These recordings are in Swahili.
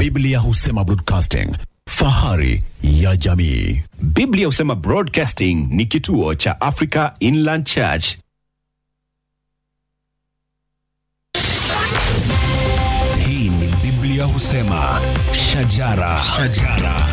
Biblia husema broadcasting, fahari ya jamii. Biblia husema Broadcasting ni kituo cha Africa Inland Church. Hii ni Biblia husema shajara, shajara.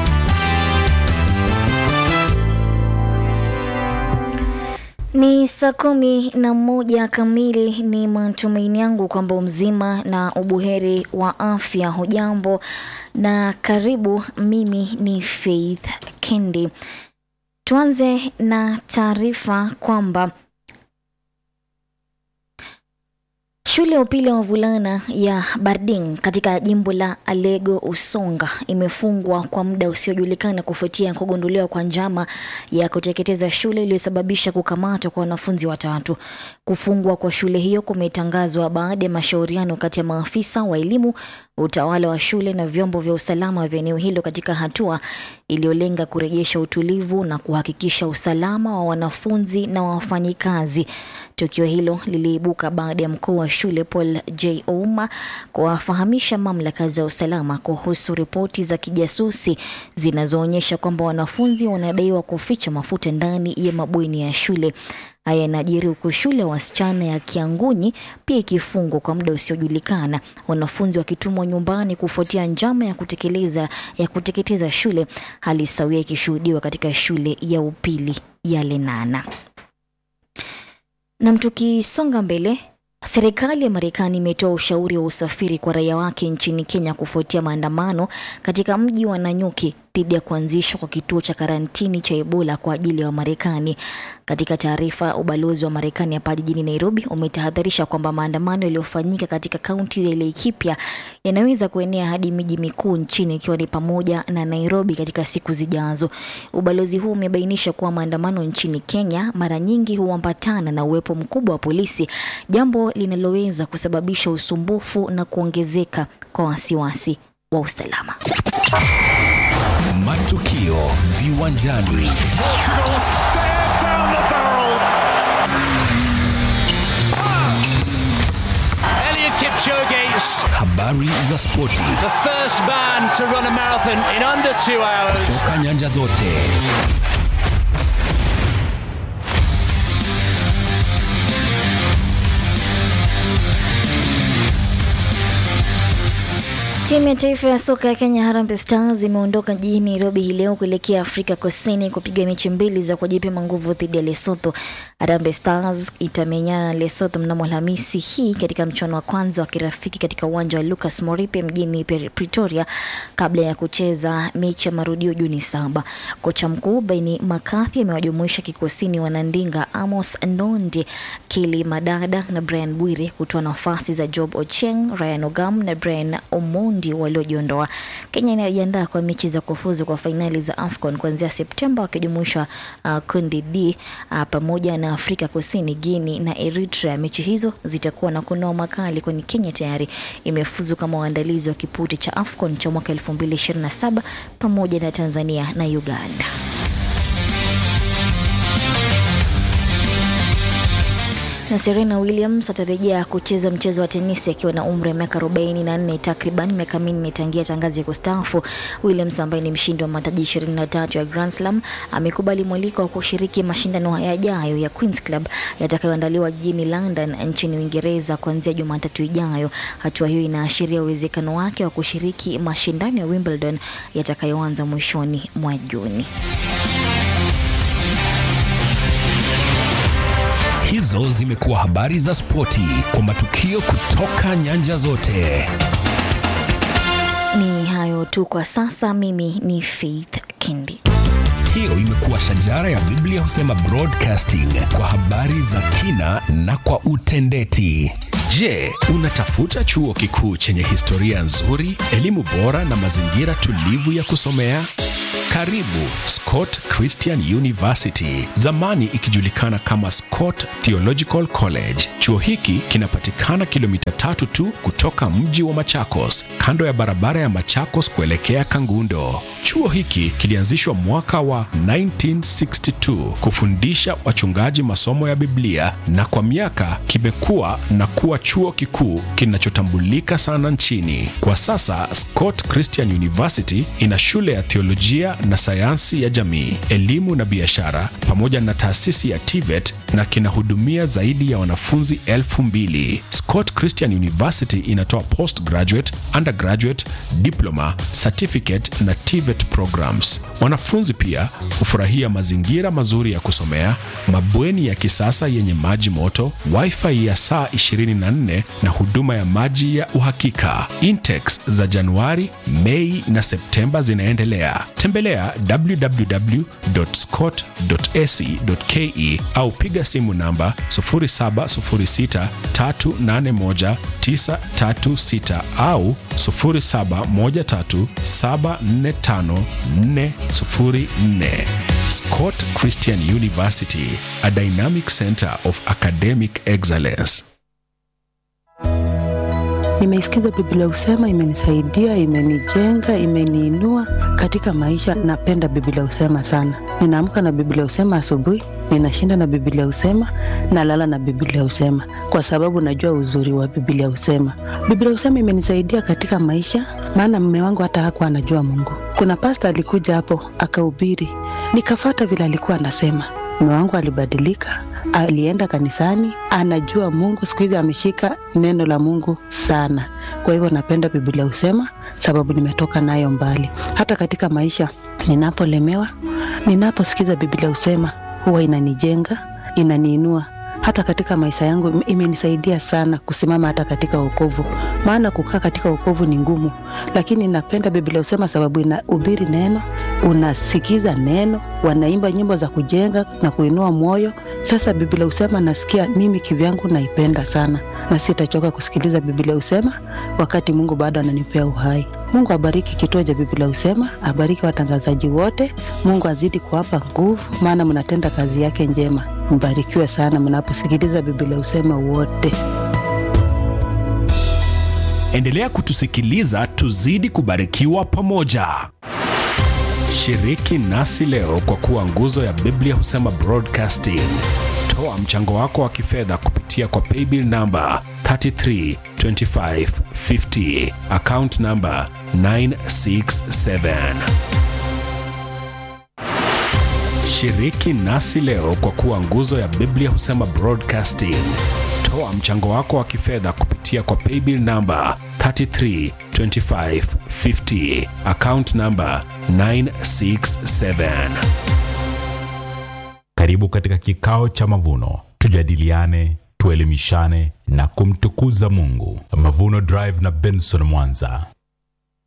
Ni saa kumi na moja kamili. Ni matumaini yangu kwamba mzima na ubuheri wa afya. Hujambo na karibu. Mimi ni Faith Kendi. Tuanze na taarifa kwamba Shule ya upili ya wavulana ya Barding katika jimbo la Alego Usonga imefungwa kwa muda usiojulikana kufuatia kugunduliwa kwa njama ya kuteketeza shule iliyosababisha kukamatwa kwa wanafunzi watatu. Kufungwa kwa shule hiyo kumetangazwa baada ya mashauriano kati ya maafisa wa elimu, utawala wa shule na vyombo vya usalama vya eneo hilo katika hatua iliyolenga kurejesha utulivu na kuhakikisha usalama wa wanafunzi na wafanyikazi. Tukio hilo liliibuka baada ya mkuu wa shule Paul J. Ouma kuwafahamisha mamlaka za usalama kuhusu ripoti za kijasusi zinazoonyesha kwamba wanafunzi wanadaiwa kuficha mafuta ndani ya mabweni ya shule. Haya yanajiri huku shule ya wasichana ya Kiangunyi pia ikifungwa kwa muda usiojulikana, wanafunzi wakitumwa nyumbani kufuatia njama ya kutekeleza ya kuteketeza shule, hali sawia ikishuhudiwa katika shule ya upili ya Lenana. Na tukisonga mbele, serikali ya Marekani imetoa ushauri wa usafiri kwa raia wake nchini Kenya kufuatia maandamano katika mji wa Nanyuki dhidi ya kuanzishwa kwa kituo cha karantini cha Ebola kwa ajili ya Wamarekani. Katika taarifa, ubalozi wa Marekani hapa jijini Nairobi umetahadharisha kwamba maandamano yaliyofanyika katika kaunti ya Laikipia yanaweza kuenea hadi miji mikuu nchini ikiwa ni pamoja na Nairobi katika siku zijazo. Ubalozi huu umebainisha kuwa maandamano nchini Kenya mara nyingi huambatana na uwepo mkubwa wa polisi, jambo linaloweza kusababisha usumbufu na kuongezeka kwa wasiwasi wa usalama. Matukio viwanjani. Elliot Kipchoge, Habari za spoti the first man to run a marathon in under two hours. toka nyanja zote. Timu ya taifa ya soka ya Kenya Harambee Stars imeondoka jijini Nairobi hii leo kuelekea Afrika Kusini kupiga mechi mbili za kujipima nguvu dhidi ya Lesotho. Harambee Stars itamenyana na Lesotho mnamo Alhamisi hii katika mchuano wa kwanza wa kirafiki katika uwanja wa Lucas Moripe mjini Pre- Pretoria kabla ya kucheza mechi ya marudio Juni saba. Kocha mkuu Baini Makathi amewajumuisha kikosini wanandinga Amos Ndondi, Kili Madada na Brian Bwire kutoa nafasi za Job Ocheng, Ryan Ogam na Brian Omondi waliojiondoa. Kenya inajiandaa kwa mechi za kufuzu kwa fainali za AFCON kuanzia Septemba wakijumuisha uh, kundi D uh, pamoja na Afrika Kusini, Guinea na Eritrea. Mechi hizo zitakuwa na kunoa makali kwani Kenya tayari imefuzu kama waandalizi wa kipute cha AFCON cha mwaka 2027 pamoja na Tanzania na Uganda. na Serena Williams atarejea kucheza mchezo wa tenisi akiwa na umri wa miaka 44 takriban miaka minne tangia tangazi ya kustaafu. Williams ambaye ni mshindi wa mataji 23 ya Grand Slam amekubali mwaliko wa kushiriki mashindano yajayo ya Queens Club yatakayoandaliwa jijini London nchini Uingereza kuanzia Jumatatu ijayo. Hatua hiyo inaashiria uwezekano wake wa kushiriki mashindano ya Wimbledon yatakayoanza mwishoni mwa Juni. Hizo zimekuwa habari za spoti kwa matukio kutoka nyanja zote. Ni hayo tu kwa sasa. Mimi ni Faith Kindi. Hiyo imekuwa shajara ya Biblia husema broadcasting kwa habari za kina na kwa utendeti. Je, unatafuta chuo kikuu chenye historia nzuri, elimu bora na mazingira tulivu ya kusomea? Karibu Scott Christian University, zamani ikijulikana kama Scott Theological College. Chuo hiki kinapatikana kilomita tatu tu kutoka mji wa Machakos kando ya barabara ya Machakos kuelekea Kangundo. Chuo hiki kilianzishwa mwaka wa 1962 kufundisha wachungaji masomo ya Biblia na kwa miaka kimekuwa na kuwa chuo kikuu kinachotambulika sana nchini. Kwa sasa Scott Christian University ina shule ya theolojia na sayansi ya jamii, elimu na biashara pamoja na taasisi ya TVET na kinahudumia zaidi ya wanafunzi elfu mbili. Scott Christian University inatoa postgraduate, undergraduate, diploma, certificate na TVET programs. Wanafunzi pia hufurahia mazingira mazuri ya kusomea, mabweni ya kisasa yenye maji moto, wifi ya saa 24 na huduma ya maji ya uhakika. Intakes za Januari, Mei na Septemba zinaendelea. Tembelea www.scott.ac.ke au piga simu namba 0706381936 au 0713745404. Scott Christian University, a dynamic center of academic excellence. Nimeisikiza Biblia Husema, imenisaidia, imenijenga, imeniinua katika maisha. Napenda Biblia Husema sana. Ninaamka na Biblia Husema asubuhi, ninashinda na Biblia Husema, nalala na Biblia Husema kwa sababu najua uzuri wa Biblia Husema. Biblia Husema imenisaidia katika maisha, maana mume wangu hata hakuwa anajua Mungu. Kuna pasta alikuja hapo akahubiri, nikafata vile alikuwa anasema. Mume wangu alibadilika, alienda kanisani, anajua Mungu. Siku hizi ameshika neno la Mungu sana. Kwa hivyo napenda Biblia Husema sababu nimetoka nayo mbali. Hata katika maisha ninapolemewa, ninaposikiza Biblia Husema huwa inanijenga, inaniinua hata katika maisha yangu imenisaidia sana kusimama hata katika wokovu, maana kukaa katika wokovu ni ngumu, lakini napenda Biblia Husema sababu inahubiri neno, unasikiza neno, wanaimba nyimbo za kujenga na kuinua moyo. Sasa Biblia Husema nasikia mimi kivyangu naipenda sana, na sitachoka kusikiliza Biblia Husema wakati Mungu bado ananipea uhai. Mungu abariki kituo cha Biblia Husema, abariki watangazaji wote. Mungu azidi kuwapa nguvu, maana mnatenda kazi yake njema. Mbarikiwe sana mnaposikiliza Biblia Husema wote. Endelea kutusikiliza, tuzidi kubarikiwa pamoja. Shiriki nasi leo kwa kuwa nguzo ya Biblia Husema Broadcasting. Toa mchango wako wa kifedha kupitia kwa paybill namba 332550 account namba 967. Shiriki nasi leo kwa kuwa nguzo ya Biblia Husema Broadcasting. Toa mchango wako wa kifedha kupitia kwa paybill namba 332550 account namba 967. Karibu katika kikao cha mavuno, tujadiliane, tuelimishane na kumtukuza Mungu. Mavuno Drive na Benson Mwanza.